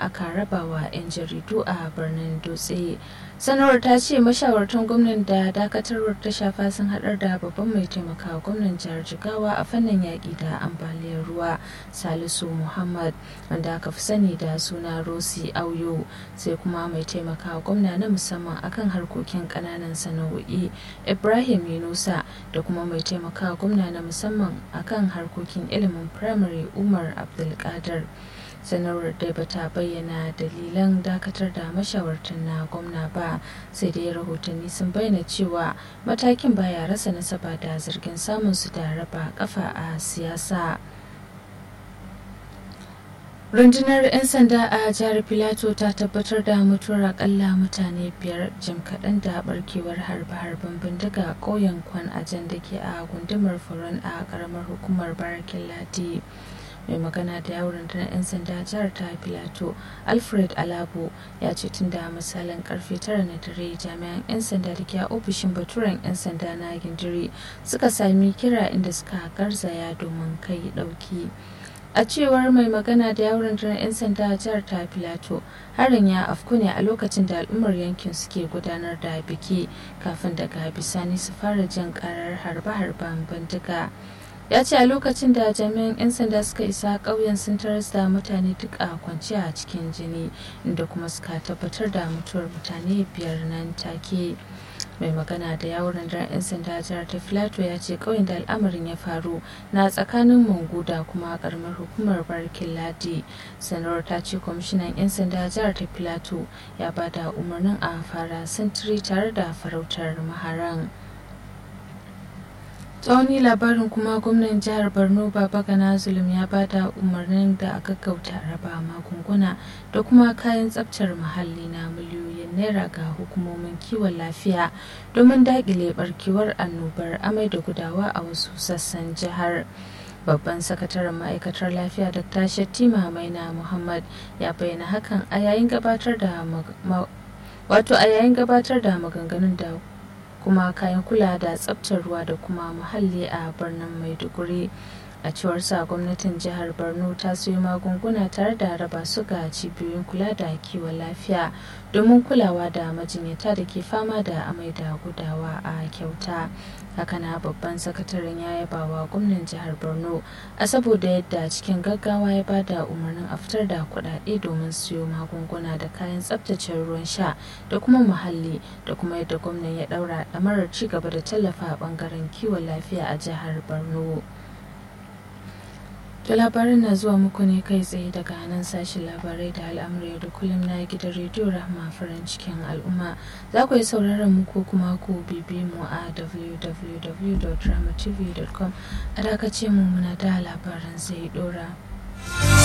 aka raba wa 'yan jaridu a birnin dutse sanarwar ta ce mashawartan gwamnan da dakatarwar ta shafa sun haɗar da babban mai taimakawa gwamnan jihar jigawa a fannin yaƙi da ambaliyar ruwa salisu muhammad wanda aka fi sani da suna rosi auyo sai kuma mai taimakawa gwamna na musamman akan harkokin ƙananan sana'o'i ibrahim yunusa da kuma mai taimakawa gwamna na musamman akan harkokin ilimin firamare umar abdulkadir sanarwar dai bata bayyana dalilan dakatar da mashawartan na gwamna ba sai dai rahotanni sun bayyana cewa matakin baya rasa nasaba da zargin samun su da raba kafa a siyasa rundunar 'yan sanda a jihar filato ta tabbatar da mutuwar akalla mutane biyar jim kaɗan da barkewar harbe-harben bindiga a ƙauyen kwan ajan da ke a gundumar furon a ƙaramar hukumar barakin ladi mai magana da yawon rundunar 'yan sanda jihar ta filato alfred alabo ya ce tun da misalin karfe tara na dare jami'an 'yan sanda da ke a ofishin baturen 'yan sanda na gindiri suka sami kira inda suka garzaya domin kai dauki a cewar mai magana da yawon rundunar 'yan sanda jihar ta filato harin ya afku ne a lokacin da al'ummar yankin suke gudanar da biki kafin daga bisani su fara jin karar harbe-harben bindiga ya ce a lokacin da jami'an 'yan sanda suka isa ƙauyen sun taras da mutane duk a kwance a cikin jini inda kuma suka tabbatar da mutuwar mutane biyar nan take mai magana da yawon rundunar 'yan sanda jihar ta filato ya ce ƙauyen da al'amarin ya faru na tsakanin mangu da kuma karamar hukumar barkin ladi sanarwar ta ce kwamishinan 'yan sanda jihar ta filato ya ba da umarnin a fara sintiri tare da farautar maharan tsawoni labarin kuma gwamnan jihar borno baba gana zulum ya bada umarnin da a gaggauta raba magunguna da kuma kayan tsabtar muhalli na miliyoyin naira ga hukumomin kiwon lafiya domin dakile barkewar annobar amai da gudawa a wasu sassan jihar babban sakataren ma'aikatar lafiya dr shattima maina muhammad ya bayyana hakan a yayin gabatar da wato a yayin gabatar da maganganun da kuma kayan kula da tsabtar ruwa da kuma muhalli a birnin maiduguri a cewar sa gwamnatin jihar borno ta sayo magunguna tare da raba su ga cibiyoyin kula da kiwon lafiya domin kulawa da majinyata da ke fama da amai da gudawa a kyauta hakana babban sakataren ya yaba wa gwamnan jihar borno a saboda yadda cikin gaggawa ya ba da umarnin a fitar da kuɗaɗe domin siyo magunguna da kayan tsabtace ruwan sha da kuma muhalli da kuma yadda gwamnan ya ɗaura ɗamarar ci gaba da tallafa a ɓangaren kiwon lafiya a jihar borno To labarin na zuwa muku ne kai tsaye daga nan sashen labarai da al'amurai da kullum na gidan rediyo rahama farin cikin al'umma za ku yi sauraron mu ko kuma ku bibi mu a www.dramatv.com a dakace mu muna da labaran zai dora.